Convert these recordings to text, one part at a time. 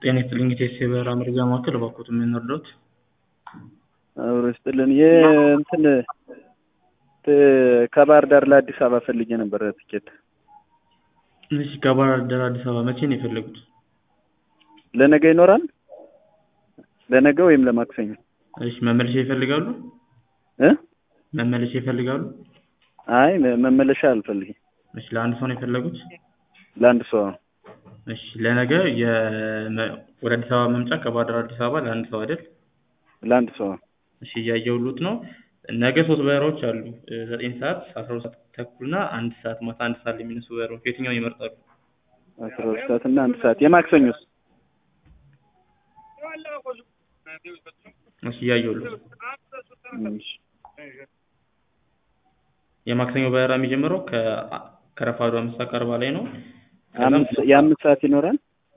ጤና ይስጥልኝ የቴስቴ በረራ መረጃ ማዕከል እባክዎት ምን ልርዳዎት? አብሮ ይስጥልን የእንትን ከባህር ዳር ለአዲስ አበባ ፈልጌ ነበረ ትኬት እሺ ከባህር ዳር አዲስ አበባ መቼ ነው የፈለጉት? ለነገ ይኖራል? ለነገ ወይም ለማክሰኞ እሺ መመለሻ ይፈልጋሉ? እ መመለሻ ይፈልጋሉ? አይ መመለሻ አልፈልግም። እሺ ለአንድ ሰው ነው የፈለጉት? ለአንድ ሰው እሺ ለነገ የመ- ወደ አዲስ አበባ መምጫ ከባህር ዳር አዲስ አበባ ለአንድ ሰው አይደል? ለአንድ ሰው እሺ እያየሁልዎት ነው። ነገ ሶስት በረራዎች አሉ። ዘጠኝ ሰዓት፣ አስራ ሁለት ሰዓት ተኩል እና አንድ ሰዓት ማታ አንድ ሰዓት ላይ የሚነሱ በረራዎች የትኛውን ይመርጣሉ? አስራ ሁለት ሰዓት እና አንድ ሰዓት የማክሰኞስ? እሺ እያየሁልዎት ነው። እሺ የማክሰኞ በረራ የሚጀምረው ከ- ከረፋዱ አምስት ሰዓት ከአርባ ላይ ነው። ከዛም አምስት የአምስት ሰዓት ይኖራል?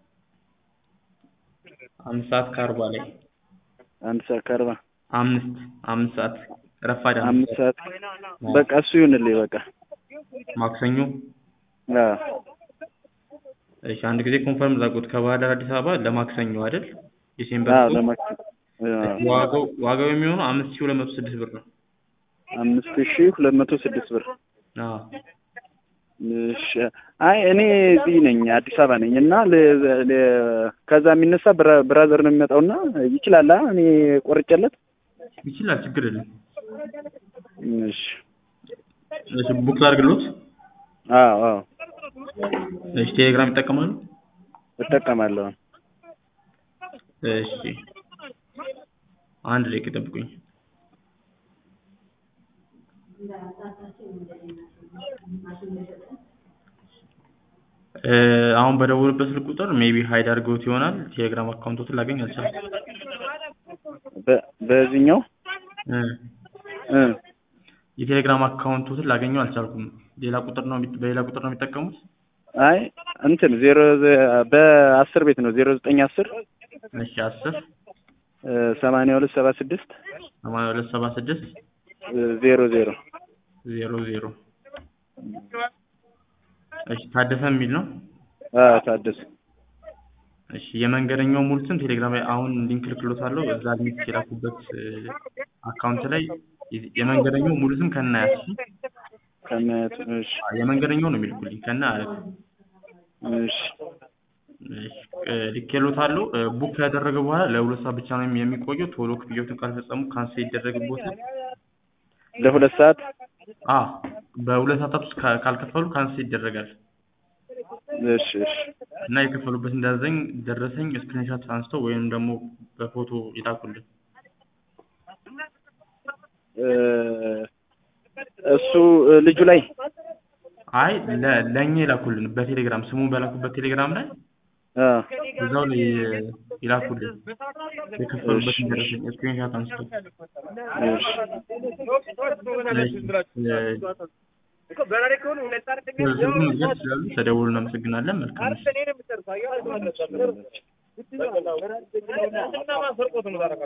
አምስት ሰዓት ከአርባ ላይ አንድ ሰዓት ከአርባ አምስት አምስት ሰዓት ረፋድ አምስት አምስት ሰዓት ሰዓት በቃ እሱ ይሁንልኝ በቃ ማክሰኞ አዎ እሺ አንድ ጊዜ ኮንፈርም ላድርጎት ከባህር ዳር አዲስ አበባ ለማክሰኞ አይደል? ዲሴምበር አዎ ሶስት ለማክሰኞ አዎ ዋጋው ዋጋው የሚሆነው አምስት ሺህ ሁለት መቶ ስድስት ብር ነው። አምስት ሺህ ሁለት መቶ ስድስት ብር አዎ እሺ አይ እኔ እዚህ ነኝ አዲስ አበባ ነኝ እና ለ- ለ- ከዛ የሚነሳ ብራ- ብራዘር ነው የሚመጣው እና ይችላል አ እኔ ቆርጬለት ይችላል፣ ችግር የለም። እሺ እሺ ቡክ ላድርግልዎት? አዎ አዎ እሺ ቴሌግራም ይጠቀማሉ? እጠቀማለሁ እሺ አንድ ደቂቃ ይጠብቁኝ። እ አሁን በደወሉበት ስልክ ቁጥር ሜቢ ሀይድ አድርገውት ይሆናል። ቴሌግራም አካውንቶትን ላገኝ አልቻልኩም። በ- በዚህኛው እ እ የቴሌግራም አካውንቶትን ላገኘው አልቻልኩም። ሌላ ቁጥር ነው የሚ- በሌላ ቁጥር ነው የሚጠቀሙት? አይ እንትን ዜሮ ዘ- በአስር ቤት ነው ዜሮ ዘጠኝ አስር እሺ አስር እ ሰማንያ ሁለት ሰባ ስድስት ሰማንያ ሁለት ሰባ ስድስት እ ዜሮ ዜሮ ዜሮ ዜሮ እሺ ታደሰ የሚል ነው። አዎ ታደሰ እሺ የመንገደኛው ሙሉ ስም ቴሌግራም ላይ አሁን ሊንክ ልክሎታለሁ። እዛ ሊንክ የላኩበት እ አካውንት ላይ የ- የመንገደኛው ሙሉ ስም ከነ አያቱ ከነቱ እሺ የመንገደኛው ነው የሚልኩልኝ ከነ አያቱ። እሺ እሺ እ ልኬሎታለሁ። እ ቡክ ያደረገ በኋላ ለሁለት ሰዓት ብቻ ነው የሚቆየው። ቶሎ ክፍያዎትን ካልፈጸሙ ካንስል ይደረግቦታል። ለሁለት ሰዓት አ በሁለት ሰዓታት ውስጥ ካ- ካልከፈሉ ካንስል ይደረጋል እሺ እሺ እና የከፈሉበትን ደረሰኝ ደረሰኝ ስክሪንሻት አንስተው ወይም ደግሞ በፎቶ ይላኩልን። እ እሱ እ ልጁ ላይ አይ ለ- ለእኛ ይላኩልን በቴሌግራም ስሙን በላኩበት ቴሌግራም ላይ አ እዛው ላይ እ ይላኩልን የከፈሉበትን ደረሰኝ ስክሪንሻት አንስተው። እሺ ዝርዝሩን መግለጽ ይችላሉ። ተደውሉ። እናመሰግናለን። መልካም ምሽት።